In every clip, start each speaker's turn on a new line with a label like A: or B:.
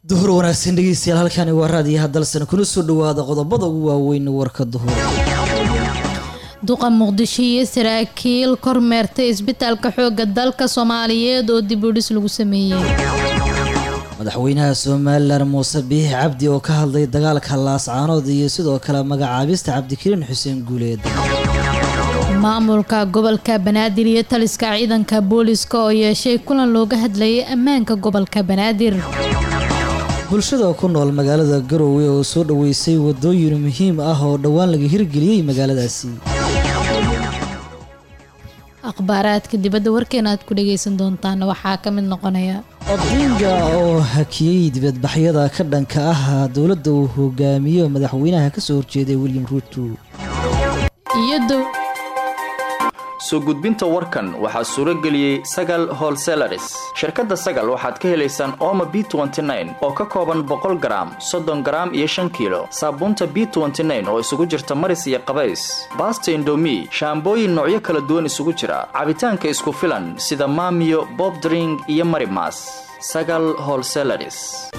A: duhur wanaagsan dhegeystayaal halkani waa raadiyaha dalsan kuna soo dhawaada qodobada ugu waaweyn warka duhur
B: duqa muqdisho iyo saraakiil kormeertay isbitaalka xoogga dalka soomaaliyeed oo dib u dhis lagu sameeyey
A: madaxweynaha somalilan muuse biixi cabdi oo ka hadlay dagaalka laascaanood iyo sidoo kale magacaabista cabdikariin xuseen guuleed
B: maamulka gobolka banaadir iyo taliska ciidanka booliska oo yeeshay kulan looga hadlayay ammaanka gobolka banaadir
A: bulshada ku nool magaalada garowe oo soo dhoweysay wadooyin muhiim ah oo dhowaan laga hirgeliyey magaaladaasi
B: akhbaaraadka dibadda warkeena aad ku dhageysan doontaan waxaa ka mid noqonaya
A: odinga oo hakiyey dibadbaxyada ka dhanka ah dowladda uu hogaamiyo madaxweynaha kasoo horjeeday william ruuto
B: iyo
C: soo gudbinta warkan waxaa suuro geliyey sagal holselaris shirkadda sagal waxaad ka helaysaan ooma b oo ka kooban boqol garaam soddon garaam iyo shan kiilo saabuunta b oo isugu jirta maris iyo qabays baasta indomi shaambooyin noocyo kala duwan isugu jira cabitaanka isku filan sida maamiyo bobdring iyo marimas sagal holselaris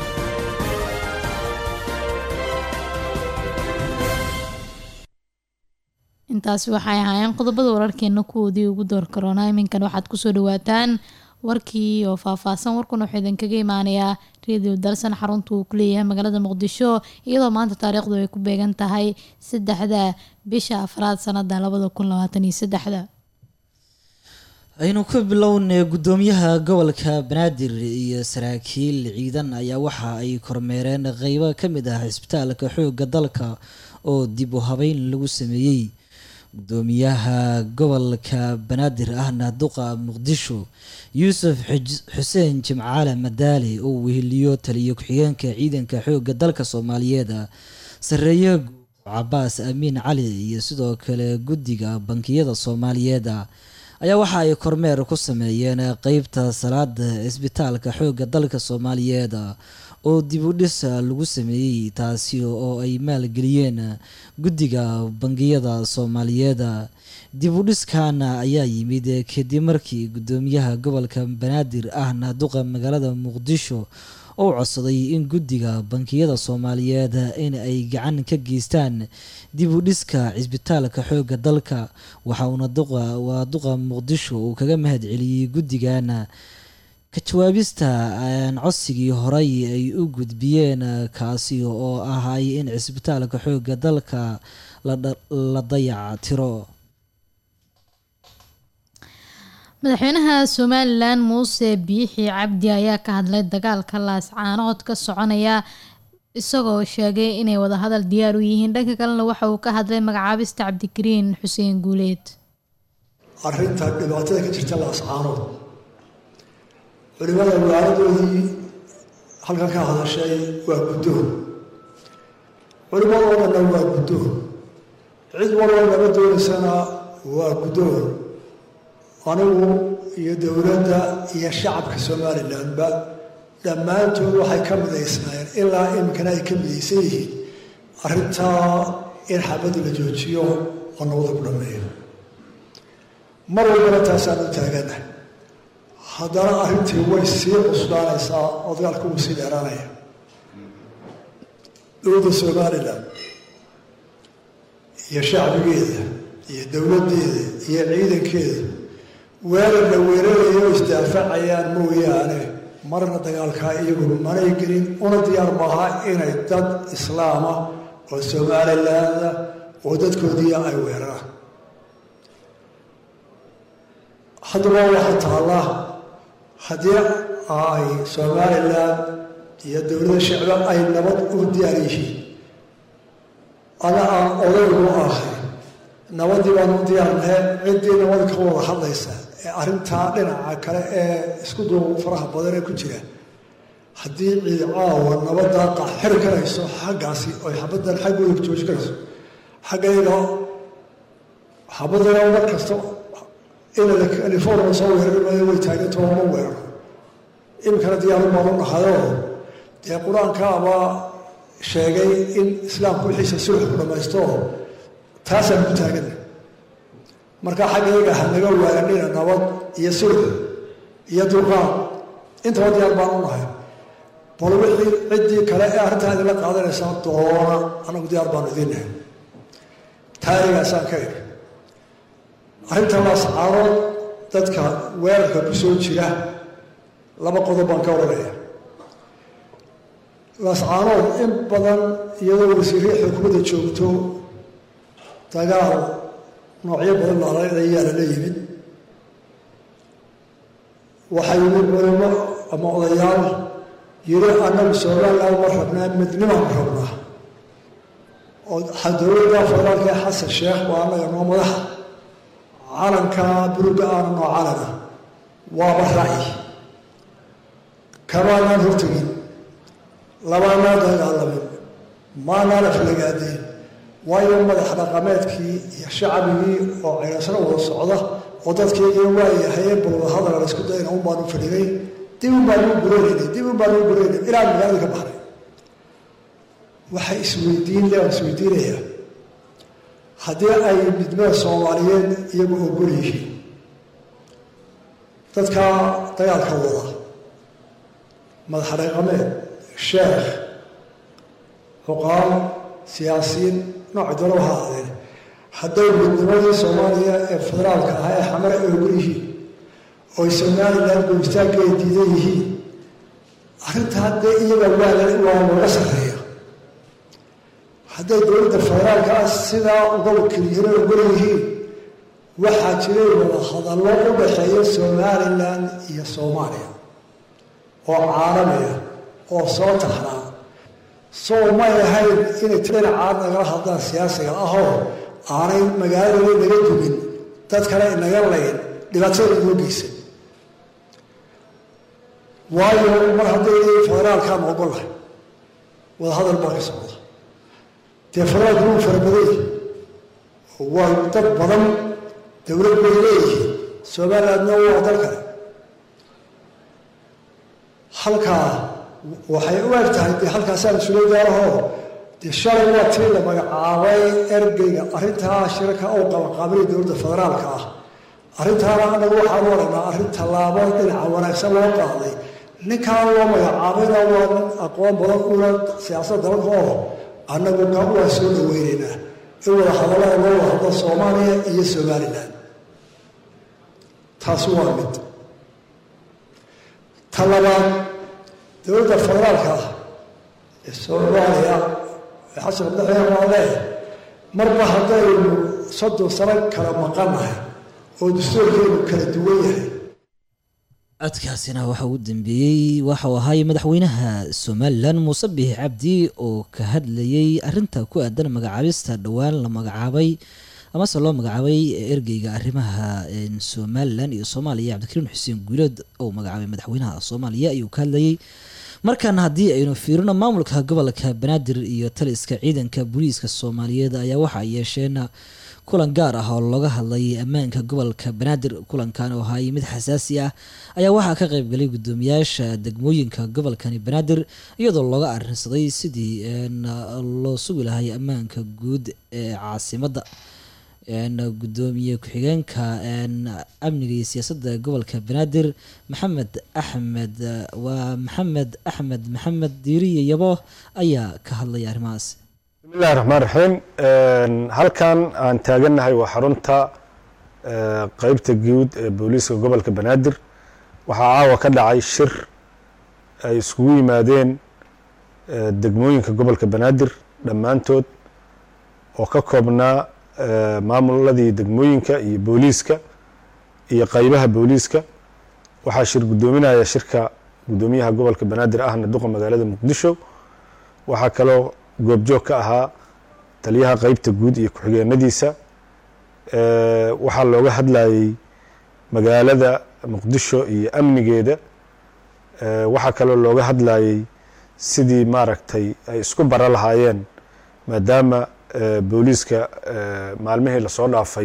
B: intaasi waxay ahaayeen qodobada wararkeena kuwoodii ugu door karoona iminkan waxaad kusoo dhawaataan warkii oo faahfaahsan warkuna wuxuu idinkaga imaanayaa radio dalsan xarunta uu kuleeyahay magaalada muqdisho iyadoo maanta taariikhdu ay ku beegan tahay saddexda bisha afraad sanada labada kun labaatan iyo saddexda
A: aynu ka bilownay guddoomiyaha gobolka banaadir iyo saraakiil ciidan ayaa waxa ay kormeereen qeybo ka mid ah cisbitaalka xoogga dalka oo dib u habeyn lagu sameeyey gudoomiyaha gobolka banaadir ahna duqa muqdisho yuusuf xuseen jimcaale madaali oo weheliyo taliyo ku-xigeenka ciidanka xoogga dalka soomaaliyeed sareeye cabaas amiin cali iyo sidoo kale guddiga bankiyada soomaaliyeed ayaa waxa ay kormeer ku sameeyeen qeybta salaada isbitaalka xoogga dalka soomaaliyeed oo dib u dhis lagu sameeyey taasi oo ay maalgeliyeen guddiga bangiyada soomaaliyeed dib u dhiskana ayaa yimid kadib markii guddoomiyaha gobolka banaadir ahna duqa magaalada muqdisho oo codsaday in guddiga bankiyada soomaaliyeed in ay gacan ka geystaan dib u dhiska cisbitaalka xoogga dalka waxauna waa duqa muqdisho uu kaga mahad celiyey guddigana ka jawaabista codsigii horey ay u gudbiyeen kaasi oo ahay in cisbitaalka xoogga dalka la dayac tiro
B: madaxweynaha somalilan muuse biixi cabdi ayaa ka hadlay dagaalka laascaanood ka soconaya isagoo sheegay inay wadahadal diyaar u yihiin dhanka kalena waxa uu ka hadlay magacaabista cabdikariin xuseen guuleed
D: arinta dhibaatada ka jirta laascaanood culimada waaladoodii halkan ka hadashay waa guddoon culimadoo dhanna waa guddoon cid walba lama doonaysana waa guddoon anigu iyo dowladda iyo shacabka somalilanba dhammaantood waxay ka midaysnaayeen ilaa iminkana ay ka midaysan yihiin arrintaa in xabadda la joojiyo oo nabada ku dhammeeyo mar walbana taasaan u taaganahay haddana arrintii way sii cusbaanaysaa oo dagaalka wuu sii dheeraanaya dowladda somalilan iyo shacbigeeda iyo dowladdeeda iyo ciidankeeda weerar la weerarayo oo isdaafacayaan mooyaane marna dagaalkaa iyagu manay gelin una diyaar maaha inay dad islaama oo somalilaanda oo dadkoodiia ay weeraraan haddaba waxaa taallaa haddii ay somalilan iyo dowladda shicba ay nabad u diyaar yihiin ana aan odaygu ahay nabadii baan u diyaarnahe ciddii nabad ka wada hadlaysa ee arrintaa dhinaca kale ee isku duu faraha badan ee ku jira haddii ciid caawa nabaddaa qaxxiri karayso xaggaasi oy xabaddan xaggooda ku jooji karayso xaggayga xabadana mar kasta ina california soo weerarmaayo way taagantao ma weeraro iminkana diyaaru baan u dhahayoo dee qur-aankaaba sheegay in islaamku wixiisa sulx ku dhammaysto taasaan ku taagana marka xaggayga ha naga waaranina nabad iyo sulx iyo dulqaad intaba diyaar baan u nahay bal wixii ciddii kale ee arrintaa idinla qaadanaysaa doona anagu diyaar baanu idinnahay taarigaasaan ka iri arrinta laascaarood dadka weerarka ku soo jira laba qodob baan ka odhanaya laascaanood in badan iyadoo wasiirihii xukuumadda joogto dagaal noocyo badan laayayaa lala yimid waxaa yimid culimo ama odayaal yiri annagu somaliland ma rabnaa midnimaan rabnaa oo dowladda federaalka ee xasan sheekh waa annaga noo madaxa calanka buluga aana noo calana waaba ra'yi kamaanaan hortegin labaanaan dagaalamin maanaan aflagaadeen waayo madax dhaqameedkii iyo shacbigii oo ceyrasna wada socda oo dadkeygii waayahaye balwada hadal la isku dayna un baanu fadhigay dib un baanu gureynay dib un baanu gureynay ilaa magaalada ka baxnay waxay isweydiin le isweydiinaya haddii ay midnimada soomaaliyeed iyagu ogol yihiin dadka dagaalka wada madax dhaqameed sheekh xuqaal siyaasiyiin noocay doona waha aadeen hadday midnimadii soomaaliya ee federaalka ahaa ee xamar ay ogol yihiin ooy somaliland goobitaanka ay diidan yihiin arrintaa dee iyaga waa waa looga sarreeya hadday dowladda federaalka ah sidaa uga wakilyihiin oo ogol yihiin waxaa jiray wada hadallo u dhaxeeya somaliland iyo soomaaliya oo caalamiya oo soo taxnaa soo may ahayn inay dhinacaad nagala hadlaan siyaasiga ahoo aanay magaaladana naga dumin dad kale inaga layn dhibaatada inoo geysan waayo mar hadday federaalkaan ogolahay wada hadal baa ka socda dee federaalku wuu farabaday waa dad badan dowlad bay leeyihiin somalilandna waa dal kale halkaa waxay u eg tahay dee halkaasaan isula gaarahoo dee shalay waa tii la magacaabay ergeyga arrintaa shirka oo qabanqaabinay dowladda federaalka ah arrintaana anagu waxaan u aragnaa arrin tallaabo dhinaca wanaagsan loo qaaday ninkaan loo magacaabayna waa nin aqoon badan una siyaasadda dalka oo annagu ka waa soo dhaweynaynaa in wada hadallada loo wada hadlo soomaaliya iyo somalilan taasi waa mid ta labaad dowladda federaalka ah ee soomaaliya ee xasan abdaxweyne waa leeyahay marba haddaynu soddon sano kala maqannahay oo dastuurkeenu kala duwan yahay
A: codkaasina waxa uu dambeeyey waxauu ahaay madaxweynaha somalilan muuse biix cabdi oo ka hadlayay arinta ku aadan magacaabista dhowaan la magacaabay amase loo magacaabay ergeyga arrimaha somalilan iyo soomaaliya cabdikariin xuseen guuleed oo magacaabay madaxweynaha soomaaliya ayuu ka hadlayay markaana haddii aynu fiirino maamulka gobolka banaadir iyo taliska ciidanka booliiska soomaaliyeed ayaa waxa ay yeesheen kulan gaar ah oo looga hadlayay ammaanka gobolka banaadir kulankan oo ahaayay mid xasaasi ah ayaa waxaa ka qaybgalay guddoomiyaasha degmooyinka gobolkani banaadir iyadoo looga arinsaday sidii loo sugi lahay ammaanka guud ee caasimadda gudoomiye ku-xigeenka amniga iyo siyaasadda gobolka banaadir maxamed axmed waa maxamed axmed maxamed diiriye yabo ayaa ka hadlaya arrimahaas
E: bismillahi raxmaan raxiim halkan aan taagannahay waa xarunta qeybta guud ee booliiska gobolka banaadir waxaa caawa ka dhacay shir ay iskugu yimaadeen degmooyinka gobolka banaadir dhammaantood oo ka koobnaa maamuladii degmooyinka iyo booliiska iyo qeybaha booliiska waxaa shir guddoominaya shirka guddoomiyaha gobolka banaadir ahna duqa magaalada muqdisho waxaa kaloo goobjoog ka ahaa taliyaha qeybta guud iyo ku-xigeenadiisa waxaa looga hadlayey magaalada muqdisho iyo amnigeeda waxaa kaloo looga hadlayey sidii maaragtay ay isku bara lahaayeen maadaama booliiska maalmihii lasoo dhaafay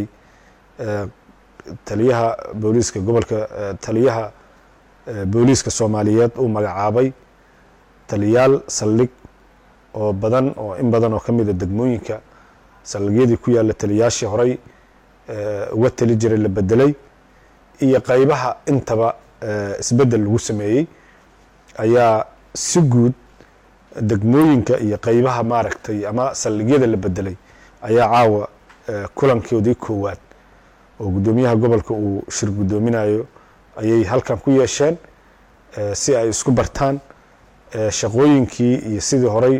E: taliyaha booliiska gobolka taliyaha booliiska soomaaliyeed uu magacaabay taliyaal saldhig oo badan oo in badan oo ka mida degmooyinka saldhigyadii ku yaalla taliyaashii horey uga tali jiray la bedelay iyo qeybaha intaba isbeddel lagu sameeyey ayaa si guud degmooyinka iyo qeybaha maaragtay ama saldhigyada la bedelay ayaa caawa kulankoodii koowaad oo guddoomiyaha gobolka uu shir guddoominayo ayay halkan ku yeesheen si ay isku bartaan shaqooyinkii iyo sidii horey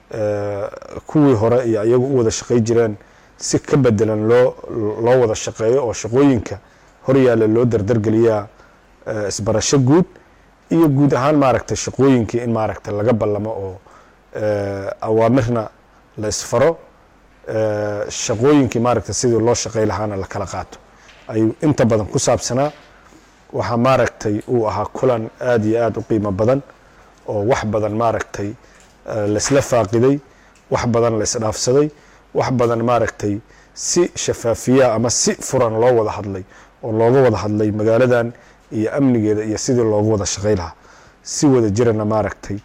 E: kuwii hore iyo iyagu u wada shaqey jireen si ka bedelan loo loo wada shaqeeyo oo shaqooyinka horyaalla loo dardargeliyaa isbarasho guud iyo guud ahaan maaragtay shaqooyinkii in maaragtay laga ballamo oo awaamirna la isfaro shaqooyinkii maaragtay sidii loo shaqey lahaana la kala qaato ayuu inta badan ku saabsanaa waxaa maaragtay uu ahaa kulan aada iyo aada u qiimo badan oo wax badan maaragtay laisla faaqiday wax badan la isdhaafsaday wax badan maaragtay si shafaafiyaa ama si furan loo wada hadlay oo looga wada hadlay magaaladan iyo amnigeeda iyo sidii looga wada shaqey lahaa si wada jirana maaragtay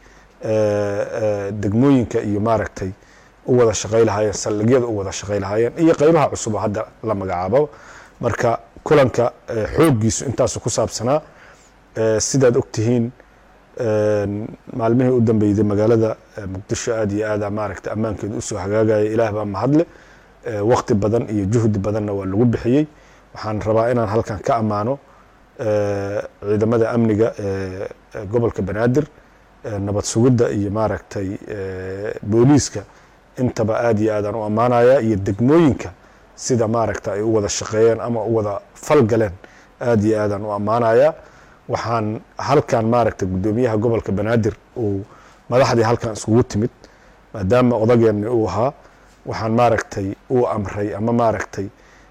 E: degmooyinka iyo maaragtay u wada shaqey lahaayeen saldhigyada u wada shaqey lahaayeen iyo qeybaha cusub oo hadda la magacaabo marka kulanka xooggiisu intaasu ku saabsanaa sidaad ogtihiin maalmihii u dambeyday magaalada muqdisho aada iyo aada maaragtay ammaankeedu usoo hagaagaya ilaah baa mahadle waqti badan iyo juhdi badanna waa lagu bixiyey waxaan rabaa inaan halkan ka ammaano ciidamada amniga ee gobolka banaadir nabad sugidda iyo maaragtay booliiska intaba aada iyo aadaan u ammaanaya iyo degmooyinka sida maaragta ay u wada shaqeeyeen ama u wada falgaleen aada iyo aadaan u ammaanaya waxaan halkan maaragtay guddoomiyaha gobolka banaadir uu madaxdii halkan iskugu timid maadaama odageenni uu ahaa waxaan maaragtay uu amray ama maaragtay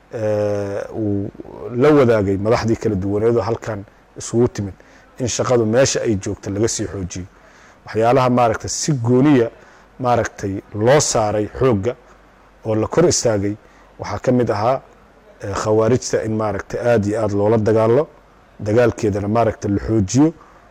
E: uu la wadaagay madaxdii kala duwaneedoo halkan isugu timid in shaqadu meesha ay joogta laga sii xoojiyo waxyaalaha maaragtay si gooniya maaragtay loo saaray xoogga oo la kor istaagay waxaa ka mid ahaa khawaarijta in maaragtay aada iyo aada loola dagaalo dagaalkeedana maaragta la xoojiyo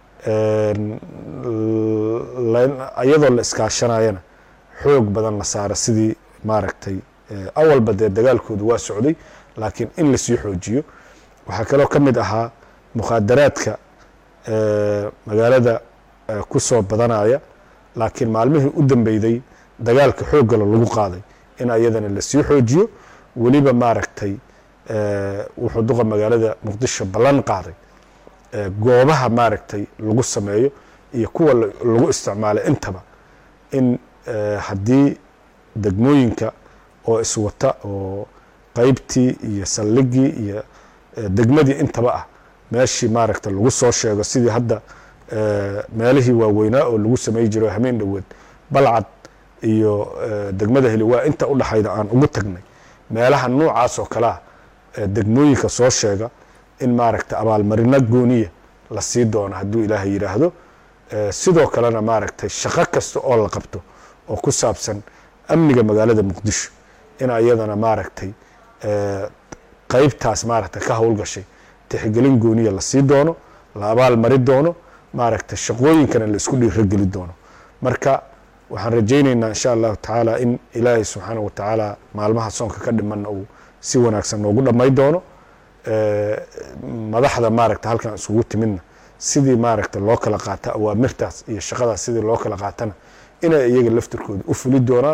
E: iyadoo la iskaashanayana xoog badan la saara sidii maaragtay awalba dee dagaalkoodu waa socday laakiin in lasii xoojiyo waxaa kaloo ka mid ahaa mukhaadaraadka magaalada ku soo badanaya laakiin maalmihii u dambeyday dagaalka xooggala lagu qaaday in ayadana lasii xoojiyo weliba maaragtay wuxuu duqa magaalada muqdisho ballan qaaday goobaha maaragtay lagu sameeyo iyo kuwa lagu isticmaalay intaba in haddii degmooyinka oo iswata oo qeybtii iyo saldhigii iyo degmadii intaba ah meeshii maaragtay lagu soo sheego sidii hadda meelihii waaweynaa oo lagu samey jiro hameen dhoweed balcad iyo degmada heli waa inta u dhaxayda aan ugu tagnay meelaha noocaas oo kalea degmooyinka soo sheega in maaragtay abaalmarino gooniya la sii doono hadduu ilaahay yidhaahdo sidoo kalena maaragtay shaqo kasta oo la qabto oo ku saabsan amniga magaalada muqdisho in ayadana maaragtay qeybtaas maaragtay ka howlgashay tixgelin gooniya la sii doono la abaal mari doono maaragtay shaqooyinkana la isku dhiirogeli doono marka waxaan rajayneynaa insha allahu tacaala in ilaahay subxaana watacaala maalmaha soonka ka dhimanna uu si wanaagsan noogu dhamay doono madaxda maaragta halkan isugu timidna sidii maaragta loo kala qaata awaamirtaas iyo shaqadaas sidii loo kala qaatana inay iyaga laftirkooda u fuli doonaan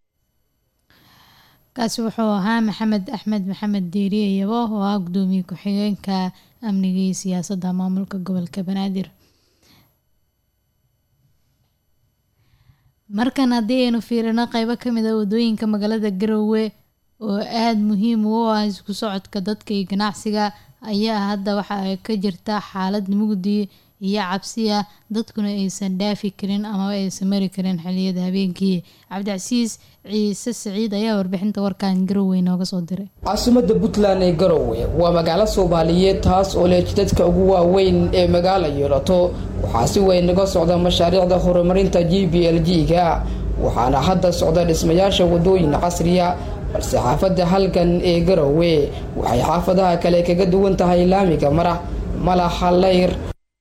B: kaasi wuxuu ahaa maxamed axmed maxamed diiriye yabo oo ah gudoomiye ku-xigeenka amniga iyo siyaasadda maamulka gobolka banaadir markan haddii aynu fiirino qeybo kamid a wadooyinka magaalada garowe oo aada muhiim u ah isku socodka dadka iyo ganacsiga ayaa hadda waxa ay ka jirta xaalad mugdi iyo cabsiya dadkuna aysan dhaafi karin amaba aysan mari karin xiliyada habeenkii cabdicasiis ciise siciid ayaa warbixinta warkan garowe nooga soo diray
F: caasimada puntland ee garowe waa magaalo soomaaliyeed taas oo leh jidadka ugu waaweyn ee magaala yeelato waxaa si weyn naga socda mashaariicda horumarinta g b l g-ga waxaana hadda socda dhismayaasha wadooyin casriya balse xaafadda halgan ee garowe waxay xaafadaha kale kaga duwan tahay laamiga marax malaxa layr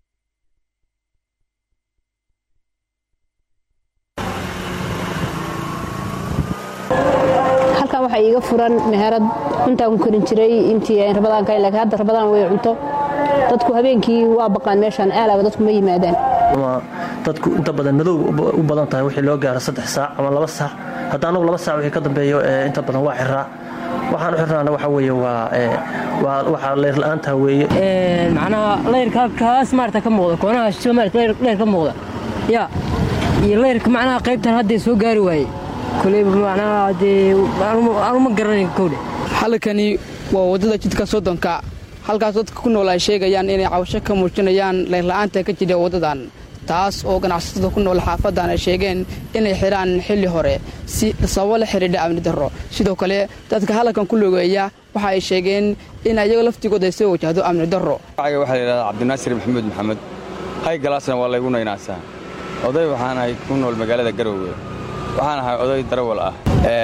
G: halkan waxaa iiga furan meherad cuntaan ku karin jiray intii rabadaanka laakiin hadda rabadaan way cunto dadku habeenkii waa baqaan meeshaan aalaaba dadku ma yimaadaan
H: dadku inta badan madow u badan tahay wixii loo gaaro saddex saac ama laba saac hadda anagu laba saac wixii ka dambeeyo inta badan waa xiraa waxaan u xirnaana waxa weeye waa waa waxaa leyr la-aanta weeye
I: macnaha leyrka kaas maarata ka muuqda koonaha shisho maarata leyr ka muuqda ya iyo leyrka macnaha qaybtan hadday soo gaari waayey koleyba macnaha dee aanu ma garanayn kowdhe
F: halkani waa waddada jidka soddonka halkaas dadka ku nool ay sheegayaan inay cabasho ka muujinayaan leyrla-aanta ka jira waddadan taas oo ganacsatada ku nool xaafadan ay sheegeen inay xidhaan xilli hore si sababo la xidhiidha amni darro sidoo kale dadka halkan ku logeeya waxa ay sheegeen in ayaga laftigooda ay soo wajahdo amni darro
J: waxaa la yidhahdaa cabdinaasir maxamuud maxamed hay galaasna waa laygu naynaasaa oday waxaan ahay ku nool magaalada garoowe waxaan ahay oday darawal ah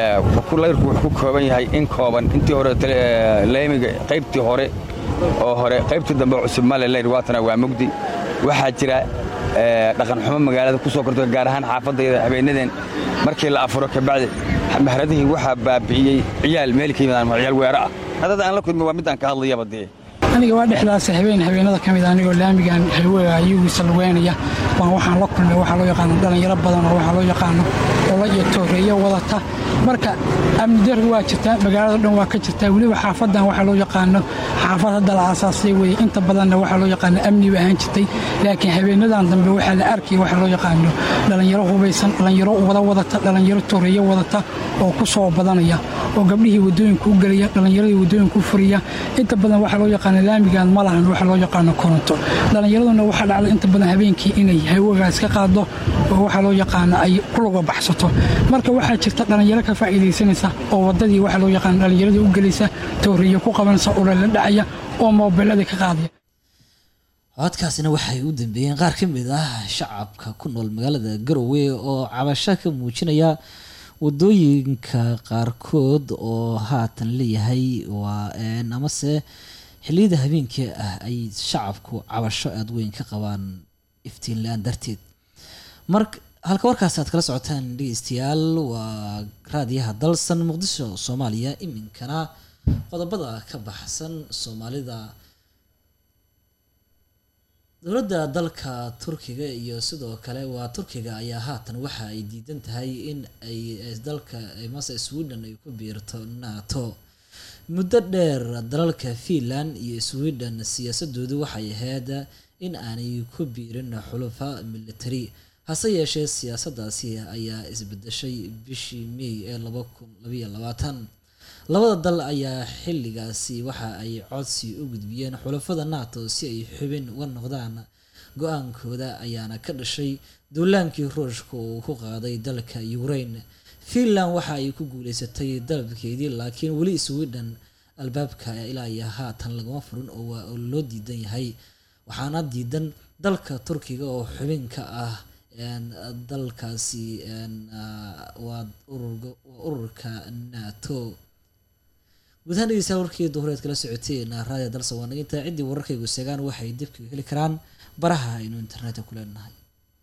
J: layrku wuxuu ku kooban yahay in kooban intii hore leemiga qaybtii hore oo hore qaybtii dambe cusub male leyr waatana waa mugdi waxaa jira dhaqanxumo magaalada ku soo korto gaar ahaan xaafadayda habeenadeen markii la afuro kabacdi mahradihii waxaa baabi'iyey ciyaal meel ka yimidaan ciyaal weero ah haddada aan la kulmi waa midaan ka hadlayaba dee
K: aniga waa dhexdaas habeen habeenada ka mid anigoo laamigan xilwega ayagiisa lugeynaya baan waxaan la kulmay waxaa loo yaqaano dhallinyaro badan oo waxaa loo yaqaano ola iyo tooreeyo wadata marka amni darri waa jirtaa magaalada dhan waa ka jirtaa weliba xaafadan waxaa loo yaqaano xaafad hadda la aasaasay weye inta badanna waxaa loo yaqaano amni ba ahaan jirtay laakiin habeenadan dambe waxaa la arkaya waxaa loo yaqaano dhallinyaro hubaysan dhallinyaro wada wadata dhallinyaro tooreeyo wadata oo ku soo badanaya oo gabdhihii waddooyinka u gelaya dhallinyaradii waddooyinka u furiya inta badan waxaa loo yaqaano laamigan ma lahan waxaa loo yaqaano koronto dhallinyaraduna waxaa dhacda inta badan habeenkii inay hawagaas ka qaado oo waxaa loo yaqaano ay kuluga baxsato marka waxaa jirta dhallinyaro ka faa'iidaysanaysa oo waddadii waxaa loo yaqaano dhallinyaradii u gelaysa tooriyo ku qabanaysa ulala dhacaya oo moobeeladii ka qaadaya
A: codkaasina waxay u dambeeyeen qaar ka mid ah shacabka ku nool magaalada garowe oo cabasho ka muujinaya wadooyinka qaarkood oo haatan leeyahay waa amase xilliyada habeenkii ah ay shacabku cabasho aada weyn ka qabaan iftiin la-aan darteed mar halka warkaas aad kala socotaan dhegeystayaal waa raadiyaha dalsan muqdisho soomaaliya iminkana qodobada ka baxsan soomaalida dowladda dalka turkiga iyo sidoo kale waa turkiga ayaa haatan waxa ay diidan tahay in ay dalka mase sweden ay ku biirto nato muddo dheer dalalka finland iyo sweden siyaasadoodu waxay ahayd in aanay ku biirin xulufa military hase yeeshee siyaasadaasi ayaa isbedeshay bishii may ee laba kun labayo labaatan labada dal ayaa xilligaasi waxa ay codsi u gudbiyeen xulafada nato si ay xubin uga noqdaan go-aankooda ayaana ka dhashay duulaankii ruushka uu ku qaaday dalka ukraine finland waxa ay ku guuleysatay dalabkeedii laakiin weli sweden albaabka ilaa iyo haatan lagama furin oo waa loo diidan yahay waxaana diidan dalka turkiga oo xubin ka ah dalkaasi waa ururka nato guud ahaan dhegeystayaal warkii duhureed kala socoteen raadiyo dalsa waa naginta ciddii wararkaygu seegaan waxay dibka heli karaan baraha aynu internetka ku leenahay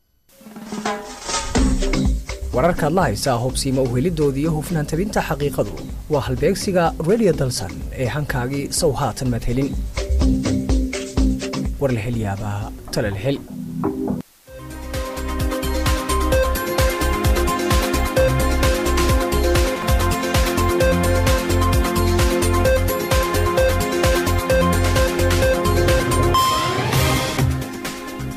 L: wararkaad la haysaa hubsiima uhelidoodii iyo hufnaan tabinta xaqiiqadu waa halbeegsiga radio dalsan ee hankaagii sow haatan maad helin war la hel yaabaa tala la hel